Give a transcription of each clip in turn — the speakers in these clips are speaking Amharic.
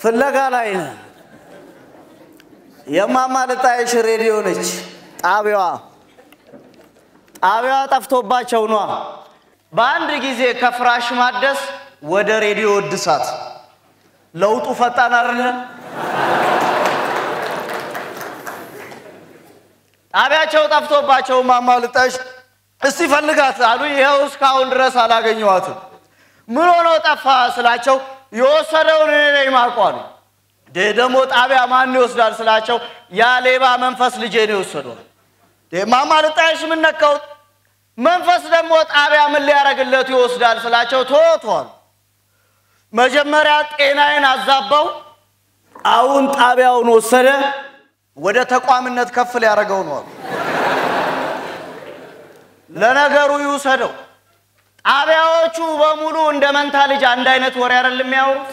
ፍለጋ ላይ ነን። የማማ ልጣይሽ ሬዲዮ ነች ጣቢያዋ። ጣቢያዋ ጠፍቶባቸው ኗ በአንድ ጊዜ ከፍራሽ ማደስ ወደ ሬዲዮ እድሳት። ለውጡ ፈጣን አይደለ? ጣቢያቸው ጠፍቶባቸው ማማ ልጣይሽ እስቲ ፈልጋት አሉ። ይኸው እስካሁን ድረስ አላገኘኋትም። ምን ሆኖ ጠፋ ስላቸው የወሰደውን እኔ ነኝ የማውቀው አሉ። ደግሞ ጣቢያ ማን ይወስዳል ስላቸው ያ ሌባ መንፈስ ልጄ ነው የወሰደው። ማማ ልጣይሽ ምን ነካው? መንፈስ ደግሞ ጣቢያ ምን ሊያደርግለት ይወስዳል ስላቸው ቶቷል። መጀመሪያ ጤናዬን አዛባው፣ አሁን ጣቢያውን ወሰደ። ወደ ተቋምነት ከፍ ሊያደርገው ነው አሉ። ለነገሩ ይውሰደው። ጣቢያዎቹ በሙሉ እንደ መንታ ልጅ አንድ አይነት ወሬ አይደል የሚያወሩት?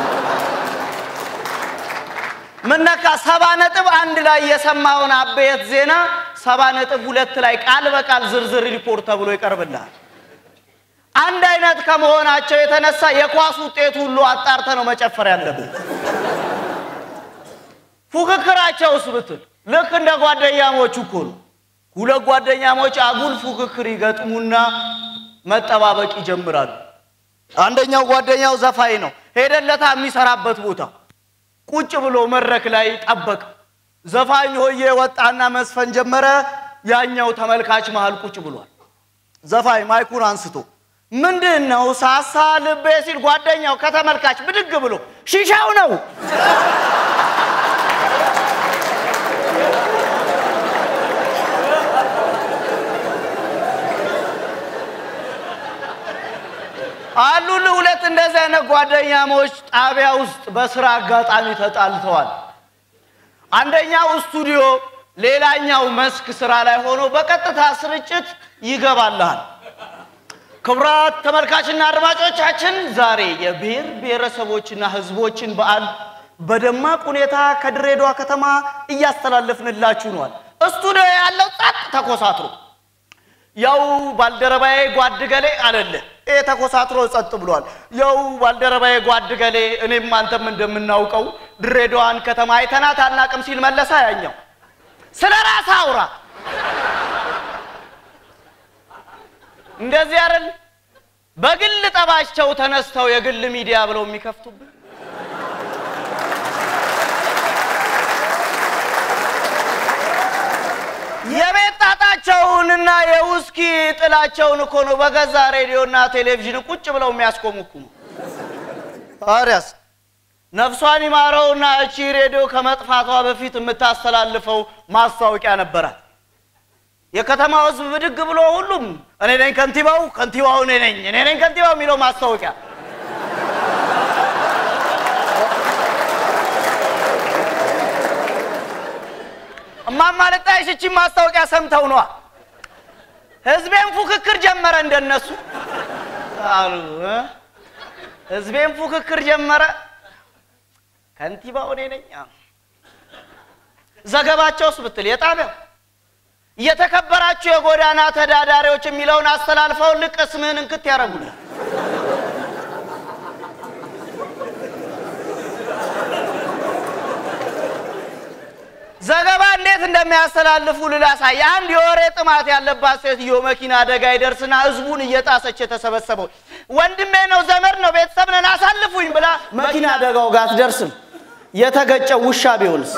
ምነካ ሰባ ነጥብ አንድ ላይ የሰማውን አበየት ዜና ሰባ ነጥብ ሁለት ላይ ቃል በቃል ዝርዝር ሪፖርት ተብሎ ይቀርብልሃል። አንድ አይነት ከመሆናቸው የተነሳ የኳስ ውጤት ሁሉ አጣርተ ነው መጨፈር ያለብን። ፉክክራቸውስ ብትል ልክ እንደ ጓደኛሞቹ እኮ ነው። ሁለት ጓደኛሞች አጉል ፉክክር ይገጥሙና መጠባበቅ ይጀምራሉ። አንደኛው ጓደኛው ዘፋኝ ነው። ሄደለታ የሚሰራበት ቦታ ቁጭ ብሎ መድረክ ላይ ጠበቅ። ዘፋኝ ሆዬ ወጣና መስፈን ጀመረ። ያኛው ተመልካች መሃል ቁጭ ብሏል። ዘፋኝ ማይኩን አንስቶ ምንድን ነው ሳሳ ልቤ ሲል ጓደኛው ከተመልካች ብድግ ብሎ ሺሻው ነው አሉል ሁለት እንደዚህ አይነት ጓደኛሞች ጣቢያ ውስጥ በስራ አጋጣሚ ተጣልተዋል። አንደኛው ስቱዲዮ፣ ሌላኛው መስክ ስራ ላይ ሆኖ በቀጥታ ስርጭት ይገባልሃል። ክቡራት ተመልካችና አድማጮቻችን ዛሬ የብሔር ብሔረሰቦችና ሕዝቦችን በዓል በደማቅ ሁኔታ ከድሬዳዋ ከተማ እያስተላለፍንላችሁ ነዋል። ስቱዲዮ ያለው ጸጥ ተኮሳትሮ ያው ባልደረባዬ ጓድ ገሌ አለለ ይሄ ተኮሳትሮ ጸጥ ብሏል። ያው ባልደረባዬ ጓድ ገሌ እኔም አንተም እንደምናውቀው ድሬዳዋን ከተማ አይተናት አናቅም ሲል መለሳ። ያኛው ስለ ራስ አውራ እንደዚህ አይደል? በግል ጠባቸው ተነስተው የግል ሚዲያ ብለው የሚከፍቱብን የቤት ጣጣቸውንና የውስኪ ጥላቸውን እኮ ነው በገዛ ሬዲዮና ቴሌቪዥን ቁጭ ብለው የሚያስቆሙኩሙ። ታዲያስ ነፍሷን ይማረውና እቺ ሬዲዮ ከመጥፋቷ በፊት የምታስተላልፈው ማስታወቂያ ነበራት። የከተማው ሕዝብ ብድግ ብሎ ሁሉም እኔ ነኝ ከንቲባው፣ ከንቲባው እኔ ነኝ፣ እኔ ነኝ ከንቲባው የሚለው ማስታወቂያ እማማ ልጣይሽ እቺን ማስታወቂያ ሰምተው ነዋ። ህዝቤን ፉክክር ጀመረ እንደነሱ አሉ። ህዝቤን ፉክክር ጀመረ። ከንቲባው እኔ ነኝ። ዘገባቸውስ ብትል የጣቢያው የተከበራችሁ የጎዳና ተዳዳሪዎች የሚለውን አስተላልፈው ልቅ ስምህን እንክት ያደርጉልህ። ዘገባ እንዴት እንደሚያስተላልፉ ልላሳይ። አንድ የወሬ ጥማት ያለባት ሴትዮ መኪና አደጋ ይደርስና ህዝቡን እየጣሰች የተሰበሰበው ወንድሜ ነው፣ ዘመድ ነው፣ ቤተሰብ ነን አሳልፉኝ ብላ መኪና አደጋው ጋር አትደርስም። የተገጨው ውሻ ቢሆንስ?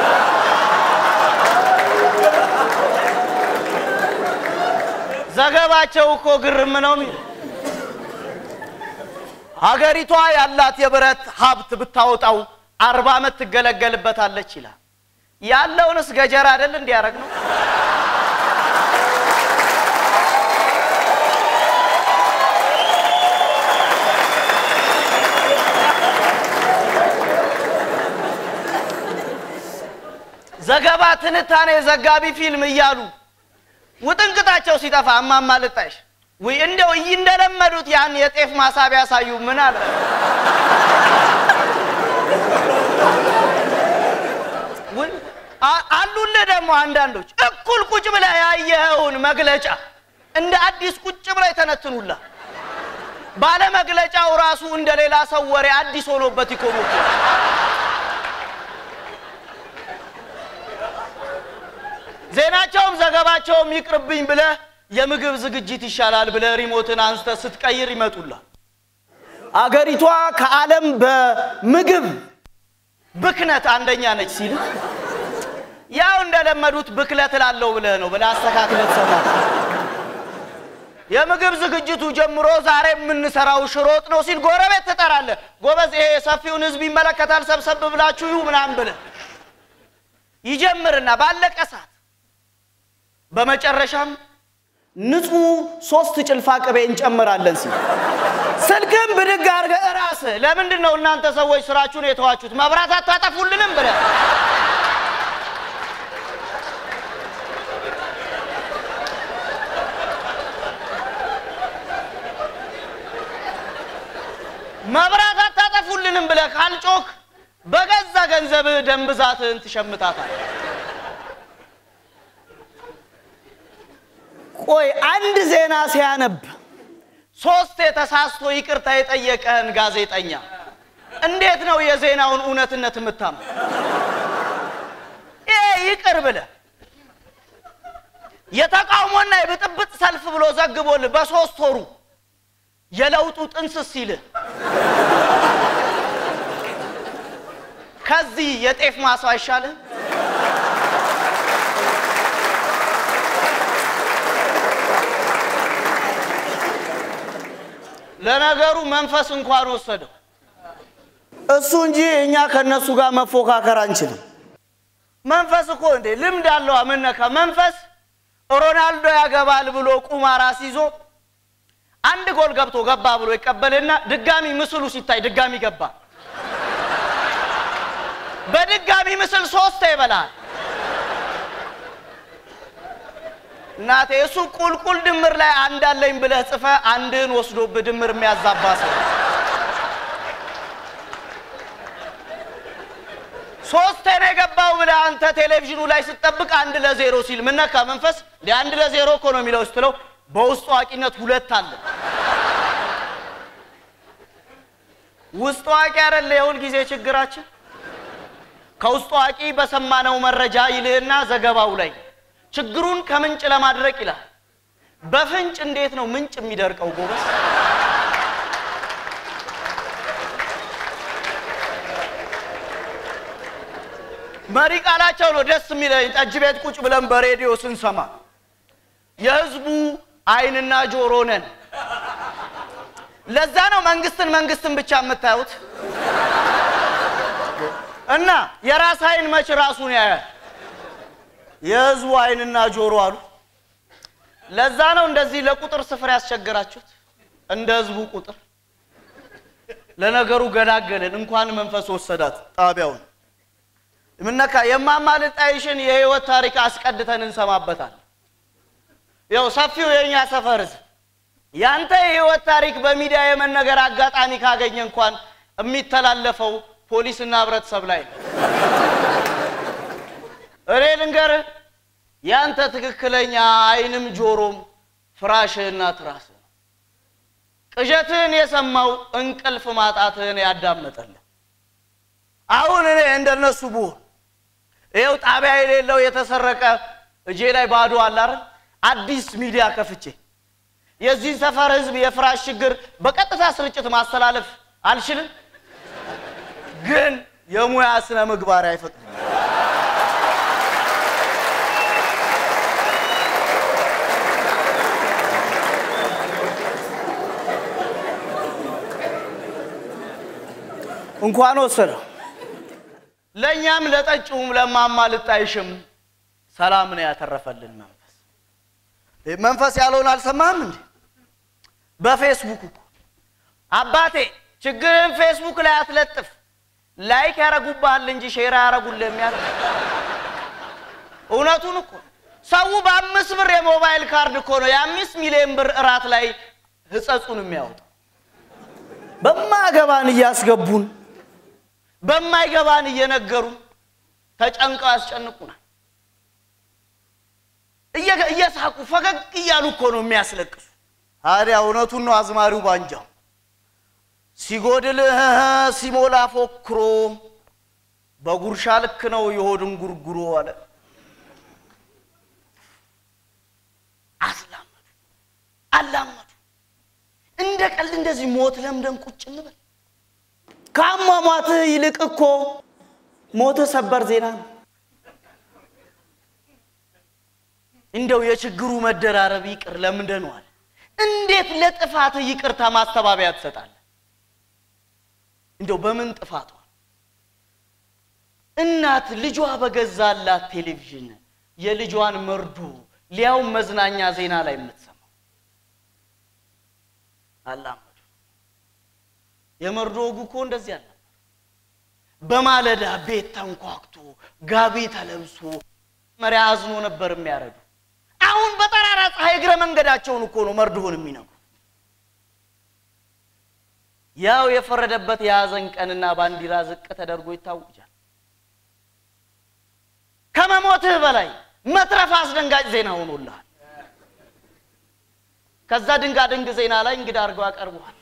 ዘገባቸው እኮ ግርም ነው የሚል ሀገሪቷ ያላት የብረት ሀብት ብታወጣው አርባ ዓመት ትገለገልበታለች ይላል። ያለውንስ ገጀራ አይደል እንዲያደርግ ነው። ዘገባ፣ ትንታኔ፣ ዘጋቢ ፊልም እያሉ ውጥንቅጣቸው ሲጠፋ እማማ ልጣይሽ ውይ እንደው እንደለመዱት ያን የጤፍ ማሳቢያ ያሳዩ ምን አለ አሉልህ ደግሞ አንዳንዶች እኩል ቁጭ ብለህ ያየኸውን መግለጫ እንደ አዲስ ቁጭ ብለህ ይተነትኑላ። ባለ መግለጫው ራሱ እንደ ሌላ ሰው ወሬ አዲስ ሆኖበት ይኮሙ ዜናቸውም ዘገባቸውም ይቅርብኝ ብለህ የምግብ ዝግጅት ይሻላል ብለህ ሪሞትን አንስተ ስትቀይር ይመጡላል። አገሪቷ ከዓለም በምግብ ብክነት አንደኛ ነች ሲል ያው እንደለመዱት ብክለት ላለው ብለህ ነው ብለህ አስተካክለት ሰማ የምግብ ዝግጅቱ ጀምሮ ዛሬ የምንሰራው ሽሮ ወጥ ነው ሲል ጎረቤት ትጠራለህ። ጎበዝ ይሄ ሰፊውን ህዝብ ይመለከታል፣ ሰብሰብ ብላችሁ ይሁ ምናምን ብለህ ይጀምርና ባለቀ ሰዓት በመጨረሻም ንጹህ ሶስት ጭልፋ ቅቤ እንጨምራለን ሲል ስልክም ብድግ አድርገህ እራስህ ለምንድን ነው እናንተ ሰዎች ስራችሁን የተዋችሁት መብራት አታጠፉልንም ብለህ መብራት አታጠፉልንም ብለህ ካልጮክ በገዛ ገንዘብህ ደም ብዛትህን ትሸምታታል። ቆይ አንድ ዜና ሲያነብ ሶስት የተሳስቶ ይቅርታ የጠየቀህን ጋዜጠኛ እንዴት ነው የዜናውን እውነትነት የምታም? ይሄ ይቅር ብለህ የተቃውሞና የብጥብጥ ሰልፍ ብሎ ዘግቦልህ በሶስት ወሩ የለውጡ ጥንስስ ሲልህ ከዚህ የጤፍ ማሳ አይሻልህ? ለነገሩ መንፈስ እንኳን ወሰደው እሱ እንጂ እኛ ከነሱ ጋር መፎካከር አንችልም። መንፈስ እኮ እንዴ ልምድ አለው። አምነካ መንፈስ ሮናልዶ ያገባል ብሎ ቁማር አስይዞ አንድ ጎል ገብቶ ገባ ብሎ ይቀበልና ድጋሚ ምስሉ ሲታይ ድጋሚ ገባ። በድጋሚ ምስል ሶስት ይበላል። እናቴ እሱ ቁልቁል ድምር ላይ አንድ አለኝ ብለህ ጽፈ አንድህን ወስዶብህ ድምር የሚያዛባ ሰው ሶስት ነው የገባው ብለህ አንተ ቴሌቪዥኑ ላይ ስትጠብቅ አንድ ለዜሮ ሲል ምነካ መንፈስ አንድ ለዜሮ እኮ ነው የሚለው ስትለው በውስጥ አዋቂነት ሁለት አለ። ውስጥ አዋቂ አይደለ የሁል ጊዜ ችግራችን። ከውስጥ አዋቂ በሰማነው መረጃ ይልህና ዘገባው ላይ ችግሩን ከምንጭ ለማድረቅ ይላል። በፍንጭ እንዴት ነው ምንጭ የሚደርቀው ጎበዝ? መሪ ቃላቸው ነው ደስ የሚለኝ። ጠጅ ቤት ቁጭ ብለን በሬዲዮ ስንሰማ የህዝቡ አይንና ጆሮ ነን። ለዛ ነው መንግስትን መንግስትን ብቻ የምታዩት እና የራስ አይን መች ራሱን ያያል። የህዝቡ አይንና ጆሮ አሉ። ለዛ ነው እንደዚህ ለቁጥር ስፍር ያስቸገራችሁት እንደ ህዝቡ ቁጥር። ለነገሩ ገላገልን፣ እንኳን መንፈስ ወሰዳት ጣቢያውን ምነካ የማማልጣይሽን የህይወት ታሪክ አስቀድተን እንሰማበታል። ያው ሰፊው የኛ ሰፈር ህዝብ ያንተ የህይወት ታሪክ በሚዲያ የመነገር አጋጣሚ ካገኘ እንኳን የሚተላለፈው ፖሊስና ህብረተሰብ ላይ ነው። እኔ ልንገርህ ያንተ ትክክለኛ አይንም ጆሮም ፍራሽህና ትራስህ ነው። ቅዠትህን የሰማው እንቅልፍ ማጣትህን ያዳመጠልህ። አሁን እኔ እንደነሱ ብሆን ይኸው ጣቢያ የሌለው የተሰረቀ እጄ ላይ ባዶ አለ አይደል? አዲስ ሚዲያ ከፍቼ የዚህን ሰፈር ህዝብ የፍራሽ ችግር በቀጥታ ስርጭት ማስተላለፍ አልችልም፣ ግን የሙያ ስነ ምግባር አይፈቅድም። እንኳን ወሰደው ለእኛም ለጠጪውም ለማማ ልጣይሽም ሰላም ነው ያተረፈልን መንፈስ። መንፈስ ያለውን አልሰማህም እንዴ? በፌስቡክ እኮ አባቴ ችግርን ፌስቡክ ላይ አትለጥፍ፣ ላይክ ያረጉብሃል እንጂ ሼር ያረጉልህ የሚያል እውነቱን እኮ ሰው በአምስት ብር የሞባይል ካርድ እኮ ነው የአምስት ሚሊዮን ብር እራት ላይ ህጸጹን የሚያወጣው። በማገባን እያስገቡን በማይገባን እየነገሩን ተጨንቀው ያስጨንቁናል። እየሳቁ ፈገግ እያሉ እኮ ነው የሚያስለቅሱ። ታዲያ እውነቱን ነው አዝማሪው ባንጃው ሲጎድል ሲሞላ ፎክሮ በጉርሻ ልክ ነው የሆድን ጉርጉሮ አለ። ሞት ለምደን ቁጭ እንበል? ከአሟሟትህ ይልቅ እኮ ሞትህ ሰበር ዜና ነው። እንደው የችግሩ መደራረብ ይቅር ለምደነዋል። እንዴት ለጥፋትህ ይቅርታ ማስተባበያ ትሰጣለህ? እንደው በምን ጥፋቷ እናት ልጇ በገዛላት ቴሌቪዥን የልጇን መርዶ ሊያውም መዝናኛ ዜና ላይ የምትሰማው አላመዱ። የመርዶ ወጉ እኮ እንደዚህ አልነበር። በማለዳ ቤት ተንኳክቶ ጋቢ ተለብሶ መሪያ አዝኖ ነበር የሚያረዱ። አሁን በጠራራ ፀሐይ እግረ መንገዳቸውን እኮ ነው መርዶውን የሚነግሩ። ያው የፈረደበት የሐዘን ቀንና ባንዲራ ዝቅ ተደርጎ ይታወጃል። ከመሞትህ በላይ መትረፍ አስደንጋጭ ዜና ሆኖልሃል። ከዛ ድንጋ ድንግ ዜና ላይ እንግዳ አድርገው ያቀርበዋል።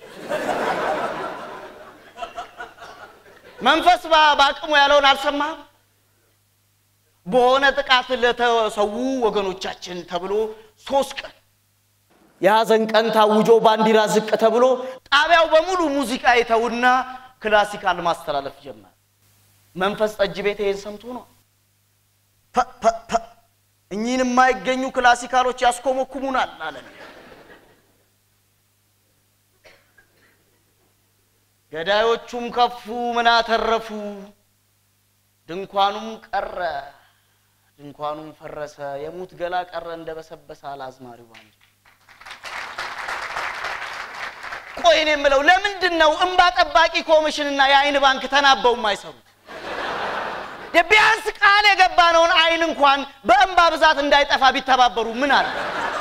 መንፈስ በአቅሙ ያለውን አልሰማህም? በሆነ ጥቃት ለተሰዉ ወገኖቻችን ተብሎ ሶስት ቀን የሐዘን ቀን ታውጆ ባንዲራ ዝቅ ተብሎ ጣቢያው በሙሉ ሙዚቃ የተውና ክላሲካል ማስተላለፍ ጀመረ። መንፈስ ጠጅ ቤት ይሄን ሰምቶ ነው እኚህን የማይገኙ ክላሲካሎች ያስኮመኩሙናል አለን። ገዳዮቹም ከፉ ምን አተረፉ፣ ድንኳኑም ቀረ፣ ድንኳኑም ፈረሰ፣ የሙት ገላ ቀረ እንደ በሰበሰ አላዝማሪው ባንድ። ቆይ እኔ የምለው ለምንድን ነው እንባ ጠባቂ ኮሚሽንና የአይን ባንክ ተናበው የማይሰሩት? ቢያንስ ቃል የገባነውን አይን እንኳን በእንባ ብዛት እንዳይጠፋ ቢተባበሩ ምን አለ?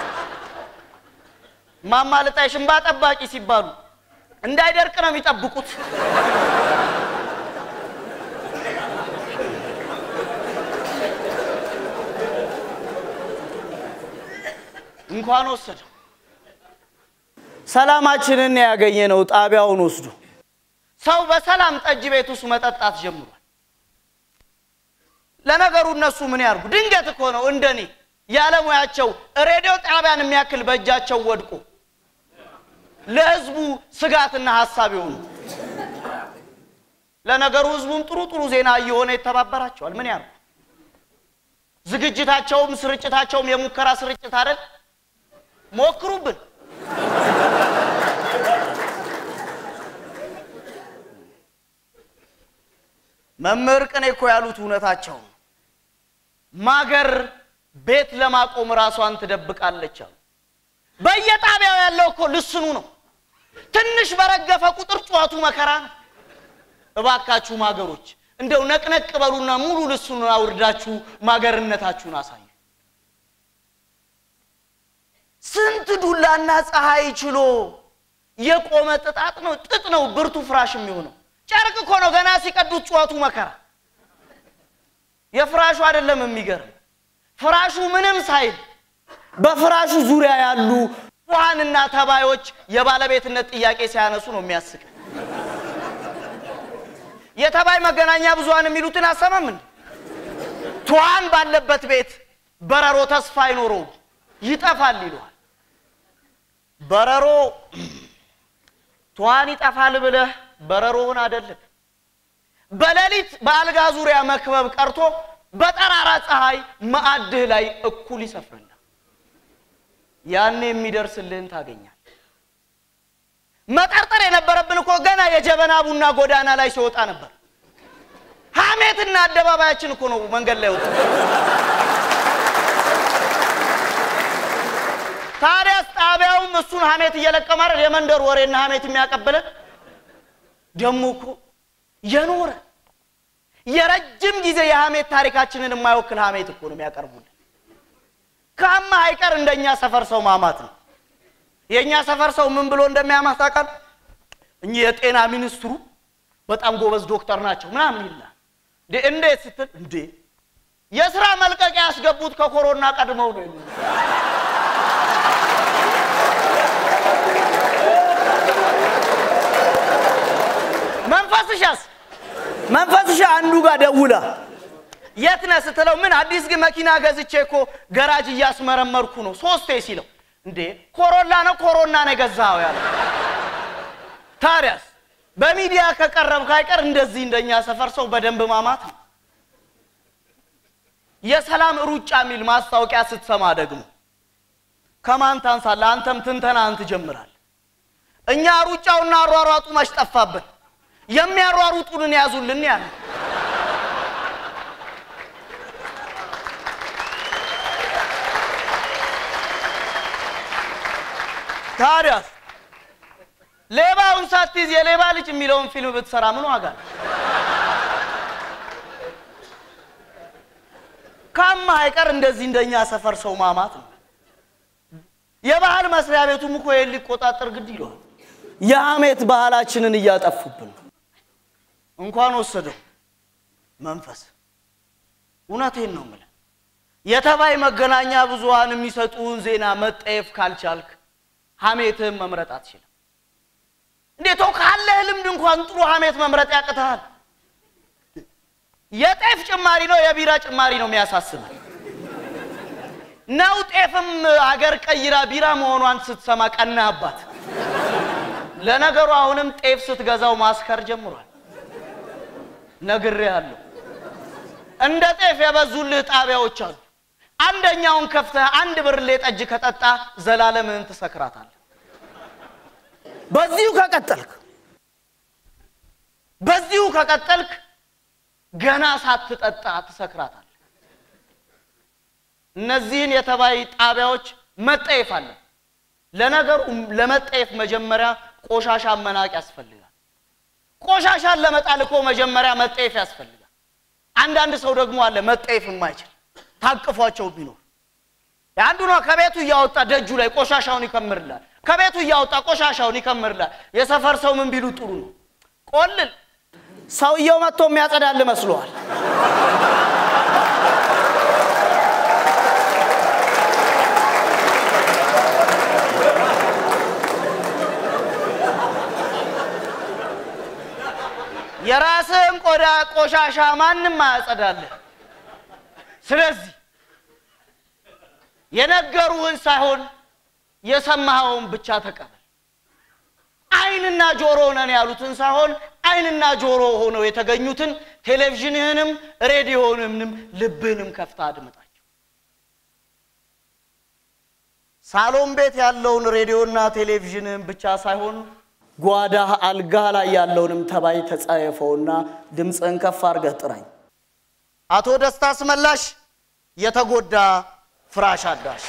ማማ ልጣይሽ እንባ ጠባቂ ሲባሉ እንዳይደርቅ ነው የሚጠብቁት። እንኳን ወሰደው። ሰላማችንን ያገኘነው ጣቢያውን ወስዶ ሰው በሰላም ጠጅ ቤት ውስጥ መጠጣት ጀምሯል። ለነገሩ እነሱ ምን ያርጉ? ድንገት እኮ ነው እንደኔ ያለሙያቸው ሬዲዮ ጣቢያን የሚያክል በእጃቸው ወድቆ ለህዝቡ ስጋትና ሀሳብ የሆኑ ለነገሩ ህዝቡም ጥሩ ጥሩ ዜና እየሆነ ይተባበራቸዋል። ምን ያርጉ? ዝግጅታቸውም ስርጭታቸውም የሙከራ ስርጭት አይደል? ሞክሩብን። መምህር ቅኔ እኮ ያሉት እውነታቸው ነው። ማገር ቤት ለማቆም ራሷን ትደብቃለች አሉ። በየጣቢያው ያለው እኮ ልስኑ ነው። ትንሽ በረገፈ ቁጥር ጨዋቱ መከራ ነው። እባካችሁ ማገሮች እንደው ነቅነቅ በሉና ሙሉ ልስኑን አውርዳችሁ ማገርነታችሁን አሳዩ። ስንት ዱላና ፀሐይ ችሎ የቆመ ጥጣጥ ነው ጥጥ ነው ብርቱ ፍራሽ የሚሆነው። ጨርቅ እኮ ነው ገና ሲቀዱት ጨዋቱ መከራ። የፍራሹ አይደለም የሚገርም ፍራሹ ምንም ሳይል በፍራሹ ዙሪያ ያሉ ውሃንና ተባዮች የባለቤትነት ጥያቄ ሲያነሱ ነው የሚያስቅ። የተባይ መገናኛ ብዙሃን የሚሉትን አሰማም እንዴ? ትኋን ባለበት ቤት በረሮ ተስፋ አይኖረውም ይጠፋል ይለዋል። በረሮ ትኋን ይጠፋል ብለህ በረሮውን አይደለም በሌሊት በአልጋ ዙሪያ መክበብ ቀርቶ በጠራራ ፀሐይ ማዕድህ ላይ እኩል ይሰፍርልህ። ያኔ የሚደርስልህን ታገኛል። መጠርጠር የነበረብን እኮ ገና የጀበና ቡና ጎዳና ላይ ሲወጣ ነበር። ሐሜትና አደባባያችን እኮ ነው መንገድ ላይ ወጣ። ታዲያስ ጣቢያውም እሱን ሐሜት እየለቀመ አይደል የመንደር ወሬና ሐሜት የሚያቀብለን። ደግሞ እኮ የኖረ የረጅም ጊዜ የሐሜት ታሪካችንን የማይወክል ሐሜት እኮ ነው የሚያቀርቡልን። ከአማ አይቀር እንደኛ ሰፈር ሰው ማማት ነው። የእኛ ሰፈር ሰው ምን ብሎ እንደሚያማት ታውቃለህ? እኚህ የጤና ሚኒስትሩ በጣም ጎበዝ ዶክተር ናቸው ምናምን ይላል። እንዴት ስትል እንዴ የስራ መልቀቂያ ያስገቡት ከኮሮና ቀድመው ነው የሚሉ መንፈስሻስ መንፈስሻ አንዱ ጋር ደውላ የት ነህ ስትለው ምን አዲስ ግን መኪና ገዝቼ እኮ ገራጅ እያስመረመርኩ ነው ሶስቴ ሲለው እንዴ ኮሮላ ነው ኮሮና ነው የገዛኸው ያለ ታዲያስ በሚዲያ ከቀረብክ አይቀር እንደዚህ እንደኛ ሰፈር ሰው በደንብ ማማት ነው። የሰላም ሩጫ የሚል ማስታወቂያ ስትሰማ ደግሞ ከማን ታንሳለህ? አንተም ትንተናህን ትጀምራለህ። እኛ ሩጫውና አሯሯጡ መች ጠፋብን? የሚያሯሩጡንን ያዙልን ያለ ታዲያስ ሌባውን ሳትይዝ የሌባ ልጅ የሚለውን ፊልም ብትሰራ ምን ዋጋ ነው? ካማ አይቀር እንደዚህ እንደኛ ሰፈር ሰው ማማት ነው። የባህል መስሪያ ቤቱም እኮ ይሄን ሊቆጣጠር ግድ ይለዋል። የሐሜት ባህላችንን እያጠፉብን ነው። እንኳን ወሰደው መንፈስ። እውነቴን ነው የምልህ። የተባይ መገናኛ ብዙሃን የሚሰጡን ዜና መጠየፍ ካልቻልክ ሐሜትህን መምረጥ አትችልም። እንዴት ካለህ ልምድ እንኳን ጥሩ ሐሜት መምረጥ ያቅትሃል። የጤፍ ጭማሪ ነው የቢራ ጭማሪ ነው የሚያሳስበን ነው። ጤፍም አገር ቀይራ ቢራ መሆኗን ስትሰማ ቀናህባት። ለነገሩ አሁንም ጤፍ ስትገዛው ማስከር ጀምሯል። ነግሬሃለሁ። እንደ ጤፍ የበዙልህ ጣቢያዎች አሉ። አንደኛውን ከፍተህ አንድ ብርሌ ጠጅ ከጠጣ ዘላለምህን ትሰክራታለህ። በዚሁ ከቀጠልክ በዚሁ ከቀጠልክ ገና ሳትጠጣ ትሰክራታለህ። እነዚህን የተባይ ጣቢያዎች መጠየፍ አለ። ለነገሩ ለመጠየፍ መጀመሪያ ቆሻሻ መናቅ ያስፈልጋል። ቆሻሻን ለመጣል እኮ መጀመሪያ መጠየፍ ያስፈልጋል። አንዳንድ ሰው ደግሞ አለ መጠየፍ የማይችል ታቅፏቸው ቢኖር የአንዱ ነው ከቤቱ እያወጣ ደጁ ላይ ቆሻሻውን ይከምርላል። ከቤቱ እያወጣ ቆሻሻውን ይከምርላል። የሰፈር ሰው ምን ቢሉ ጥሩ ነው? ቆልል ሰውየው መጥቶ የሚያጸዳል መስሏል። የራስህን ቆዳ ቆሻሻ ማንም አያጸዳልህ። ስለዚህ የነገሩህን ሳይሆን የሰማኸውን ብቻ ተቀበል። ዓይንና ጆሮ ነን ያሉትን ሳይሆን ዓይንና ጆሮ ሆነው የተገኙትን ቴሌቪዥንህንም ሬዲዮንም ልብህንም ከፍታ አድምጣቸው። ሳሎን ቤት ያለውን ሬዲዮና ቴሌቪዥንህን ብቻ ሳይሆን ጓዳህ አልጋ ላይ ያለውንም ተባይ ተጸየፈውና ድምፅህን ከፍ አድርገህ ጥራኝ። አቶ ደስታ አስመላሽ የተጎዳ ፍራሽ አዳሽ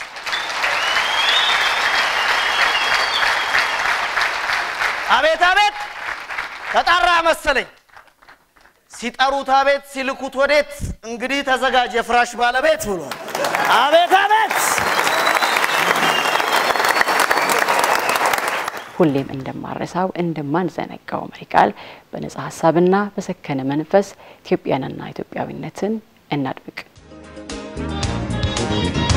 አቤት አቤት ተጣራ መሰለኝ። ሲጠሩት አቤት ሲልኩት ወዴት። እንግዲህ ተዘጋጅ የፍራሽ ባለቤት ብሏል። አቤት አቤት ሁሌም እንደማረሳው እንደማንዘነጋው መሪ ቃል በነጻ ሀሳብና በሰከነ መንፈስ ኢትዮጵያንና ኢትዮጵያዊነትን እናድምቅ።